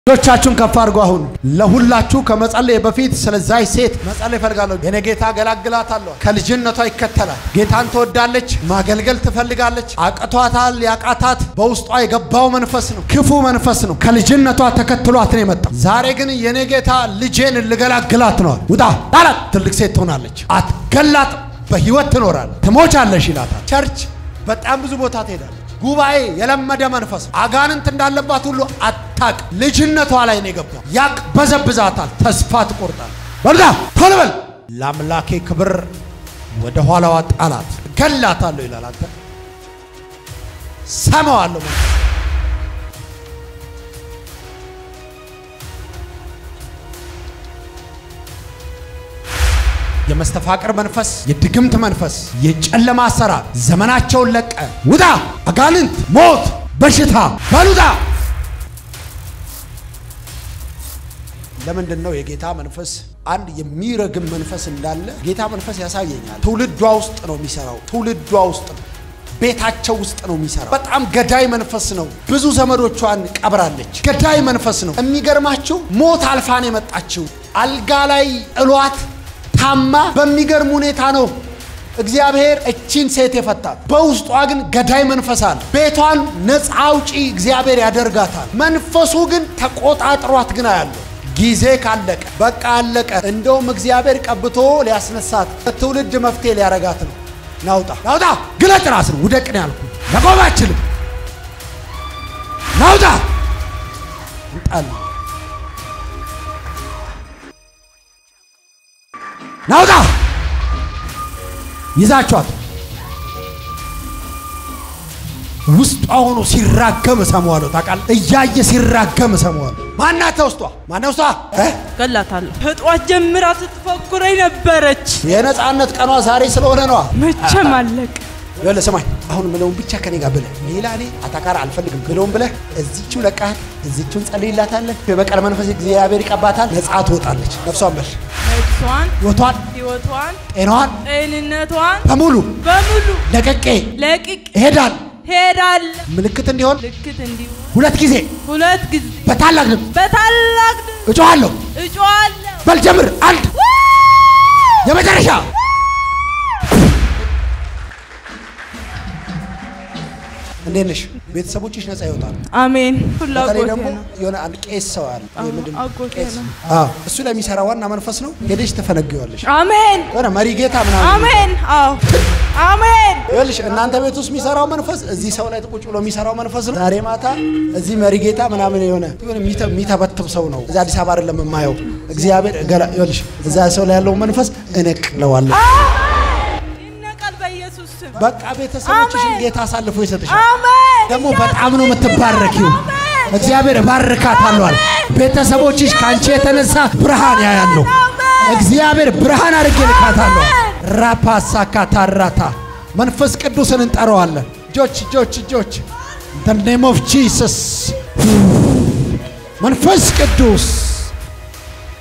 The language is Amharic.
እጆቻችሁን ከፍ አድርጎ አሁን ለሁላችሁ ከመጸለይ በፊት ስለዛች ሴት መጸለይ እፈልጋለሁ። የኔ ጌታ ገላግላታለሁ። ከልጅነቷ ይከተላል። ጌታን ትወዳለች፣ ማገልገል ትፈልጋለች። አቅቷታል። ያቃታት በውስጧ የገባው መንፈስ ነው፣ ክፉ መንፈስ ነው። ከልጅነቷ ተከትሏት ነው የመጣው። ዛሬ ግን የኔ ጌታ ልጄን ልገላግላት ነዋል። ውጣ ጣላት። ትልቅ ሴት ትሆናለች። አትገላት፣ በህይወት ትኖራለች። ትሞቻለሽ ይላታል። ቸርች በጣም ብዙ ቦታ ትሄዳለች። ጉባኤ የለመደ መንፈስ አጋንንት እንዳለባት ሁሉ አታቅ። ልጅነቷ ላይ ነው የገባው። ያቅ በዘብዛታል። ተስፋ ትቆርጣል። በልጋ ቶሎ በል። ለአምላኬ ክብር ወደ ኋላዋ ጣላት። ገላታለሁ ይላል። አንተ ሰማዋለሁ። የመስተፋቅር መንፈስ፣ የድግምት መንፈስ፣ የጨለማ አሰራር ዘመናቸውን ለቀ ውጣ። አጋንንት፣ ሞት፣ በሽታ በሉጣ። ለምንድን ነው የጌታ መንፈስ አንድ የሚረግም መንፈስ እንዳለ ጌታ መንፈስ ያሳየኛል። ትውልዷ ውስጥ ነው የሚሰራው። ትውልዷ ውስጥ ነው ቤታቸው ውስጥ ነው የሚሰራው። በጣም ገዳይ መንፈስ ነው። ብዙ ዘመዶቿን ቀብራለች። ገዳይ መንፈስ ነው። የሚገርማችሁ ሞት አልፋን የመጣችው አልጋ ላይ ጥሏት ታማ በሚገርም ሁኔታ ነው እግዚአብሔር እቺን ሴት የፈታት። በውስጧ ግን ገዳይ መንፈስ አለ። ቤቷን ነፃ አውጪ እግዚአብሔር ያደርጋታል። መንፈሱ ግን ተቆጣጥሯት ግን አያለሁ። ጊዜ ካለቀ በቃ አለቀ። እንደውም እግዚአብሔር ቀብቶ ሊያስነሳት ትውልድ መፍትሄ ሊያረጋት ነው። ናውጣ ናውጣ፣ ግለጥ ራስን ውደቅ ነው ያልኩ። መቆም አችልም። ናውጣ እንጣል ናውጣ ይዛቿት ውስጧ ሆኖ ሲራገም እሰማዋለሁ። ታውቃለህ፣ እያየ ሲራገም እሰማዋለሁ። ማናት ውስጧ? ማነው ውስጧ? ገላታለሁ። ከጧት ጀምራ ስትፎክረኝ ነበረች። የነፃነት ቀኗ ዛሬ ስለሆነ ነዋ። መቼም አለቅ ይኸውልህ ስማኝ፣ አሁን ምለውን ብቻ ከኔ ጋር ብለህ ሌላ እኔ አታካራ አልፈልግም ብለውን ብለህ እዚቹ ለቃት እዚቹን ጸልይላታለን። የበቀል መንፈስ እግዚአብሔር ይቀባታል። ነፃ ትወጣለች። ነፍሷን በል ነፍሷን፣ ሕይወቷን፣ ህይወቷን፣ ጤናዋን ጤንነቷን በሙሉ በሙሉ ለቅቄ ለቅቅ እሄዳል ሄዳል። ምልክት እንዲሆን ልክት እንዲሁ ሁለት ጊዜ ሁለት ጊዜ በታላቅ ድምፅ በታላቅ ድምፅ እጮሃለሁ። እጮሃለሁ። በል ጀምር። አንድ የመጨረሻ እንዴት ነሽ? ቤተሰቦችሽ ነፃ ይወጣሉ። አሜን። በተለይ ፍላጎቴ ደግሞ ነው። የሆነ አንድ ቄስ ሰው አለ። ይሄ ምንድን ነው? አጎቴ ቄስ። ነው። አዎ፣ እሱ ላይ የሚሰራ ዋና መንፈስ ነው። ሄደሽ ትፈነግዋለሽ። አሜን የሆነ መሪ ጌታ ምናምን አሜን። አዎ አሜን። ይኸውልሽ እናንተ ቤት ውስጥ የሚሰራው መንፈስ እዚህ ሰው ላይ ቁጭ ብሎ የሚሰራው መንፈስ ነው። ዛሬ ማታ እዚህ መሪ ጌታ ምናምን የሆነ የሆነ የሚተ- የሚተበትብ ሰው ነው። እዚህ አዲስ አበባ አይደለም የማየው እግዚአብሔር ገላ ይኸውልሽ እዛ ሰው ላይ ያለው መንፈስ እነቅለዋለሁ። ይነቃል በኢየሱስ ስም። በቃ ቤተሰቦችሽን አሜን። ጌታ አሳልፎ ይሰጥሻል። አሜን። ደግሞ በጣም ነው የምትባረኪው። አሜን። እግዚአብሔር እባርካታለሁ አለ። ቤተሰቦችሽ ከአንቺ የተነሳ ብርሃን ያያለሁ። እግዚአብሔር ብርሃን አድርጌ ልካታለሁ። ራፓሳ ካታራታ መንፈስ ቅዱስን እንጠራዋለን። እጆች እጆች እጆች the name of Jesus መንፈስ ቅዱስ